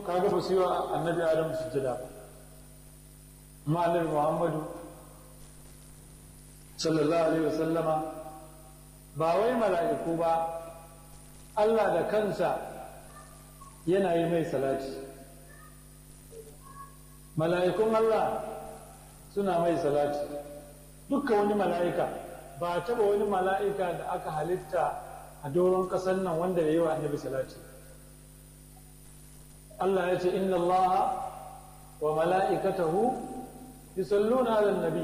kaga ba su yi wa annabi adam sujjada ba amma annabi muhammadu sallallahu alaihi wasallama ba wai mala'iku ba Allah da kansa yana yi mai salati mala'ikun Allah suna mai salati dukkan wani mala'ika ba taɓa wani mala'ika da aka halitta a doron ƙasar nan wanda ya yi wa annabi salati Allah ya ce inna Allah wa mala'ikatahu yusalluna ala nabi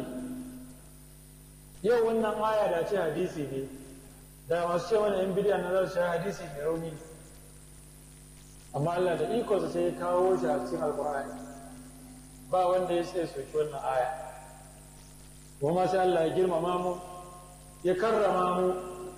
yau wannan aya da ce hadisi ne da masu ce wani yan bidiyan na za su hadisi mai rauni amma Allah da ikonsa sai ya kawo shi a cikin alkur'ani ba wanda ya sai soki wannan aya kuma sai Allah ya girmama mu ya karrama mu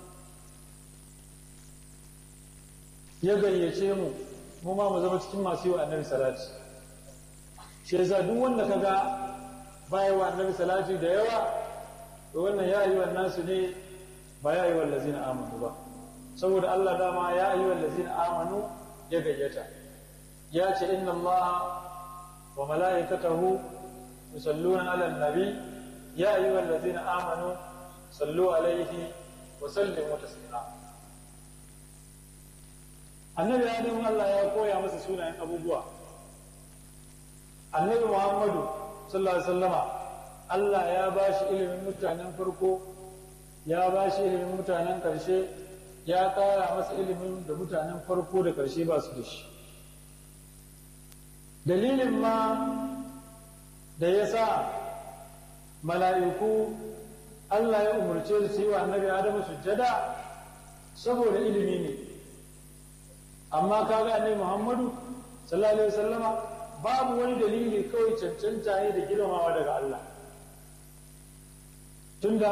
ya gayyace mu mu ma mu zama cikin masu yi wa annabi salati shi yasa duk wanda kaga baya wa annabi salati da yawa to wannan ya yi wannan su ne ba ya yi wa lazina amanu ba saboda Allah dama ya yi wa lazina amanu ya gayyata ya ce inna Allah wa mala'ikatahu yusalluna ala nabi ya ayyuha allazina amanu sallu alaihi wa sallimu taslima annabi adam Allah ya koya masa sunayen abubuwa annabi Muhammadu sallallahu alaihi wasallama Allah ya ba shi ilimin mutanen farko ya ba shi ilimin mutanen karshe ya ƙara masa ilimin da mutanen farko da karshe ba su da shi dalilin ma da ya sa mala'iku Allah ya umarce su yi wa annabi Adamu sujjada saboda ilimi ne amma kaga annabi Muhammadu sallallahu alaihi wasallama babu wani dalili kawai cancanta ne da girmamawa daga Allah tunda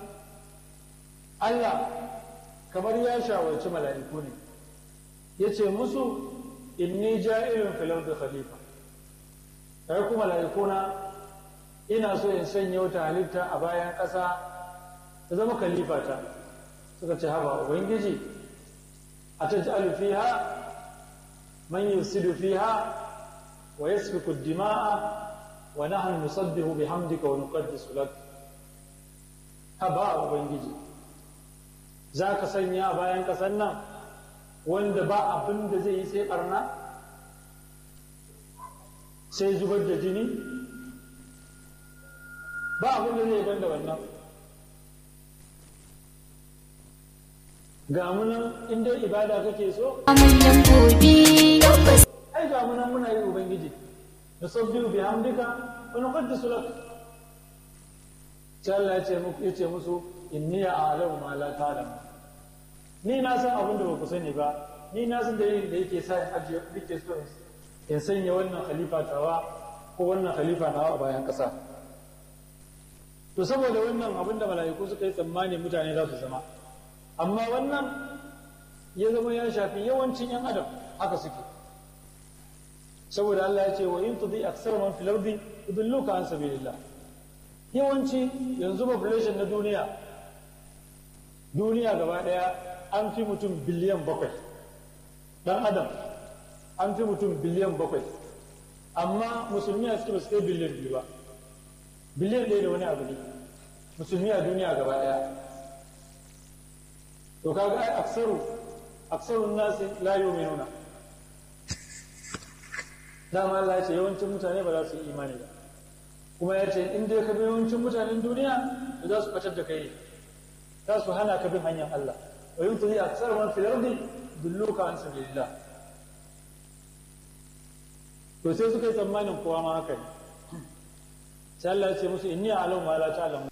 Allah kamar ya shawarci mala'iku ne ya ce musu inni ja'ilun fil ardi khalifa kai kuma mala'ikuna ina so in sanya wata halitta a bayan ƙasa ta zama kalifata suka ce haba ubangiji a ta ji'alu fiha man yusidu fiha wa yasfiku dima'a wa nahnu nusabbihu bihamdika wa nuqaddisu lak haba ubangiji za ka sanya a bayan ƙasar nan wanda ba abin da zai yi sai ɓarna sai zubar da jini ba abin da zai ban da wannan ga munan inda ibada kake so manyan gobe ai ga munan muna yi ubangiji da sabbihu bi hamdika wa nuqaddisu lak sai Allah ya ce muku yace musu inni a'lamu ma la ta'lamu ni na san abin da ba ku sani ba ni na san dalilin da yake sa in ajiye nake so in sanya wannan khalifa tawa ko wannan khalifa nawa a bayan ƙasa to saboda wannan abin da mala'iku suka yi tsammani mutane za su zama amma wannan ya zama ya shafi yawancin yan adam haka suke saboda Allah ya ce wa in tudi aksar man fil ardi yudilluka an sabilillah yawanci yanzu population na duniya duniya gaba daya an fi mutum biliyan bakwai dan adam an fi mutum biliyan bakwai amma musulmi a cikin ba su kai biliyan biyu ba biliyan ɗaya da wani abu ne musulmi a duniya gaba ɗaya to kaga ai aksaru aksarun nasi la yu'minuna dama Allah ya ce yawancin mutane ba za su yi imani ba kuma ya ce in dai ka bi yawancin mutanen duniya to za su fatar da kai za su hana ka bin hanyar Allah wa yin tuzi aksar man fil ardi dulluka an sabilillah to sai suka yi tsammanin kowa ma haka ne sai Allah ya ce musu inni a'lamu ma la ta'lamu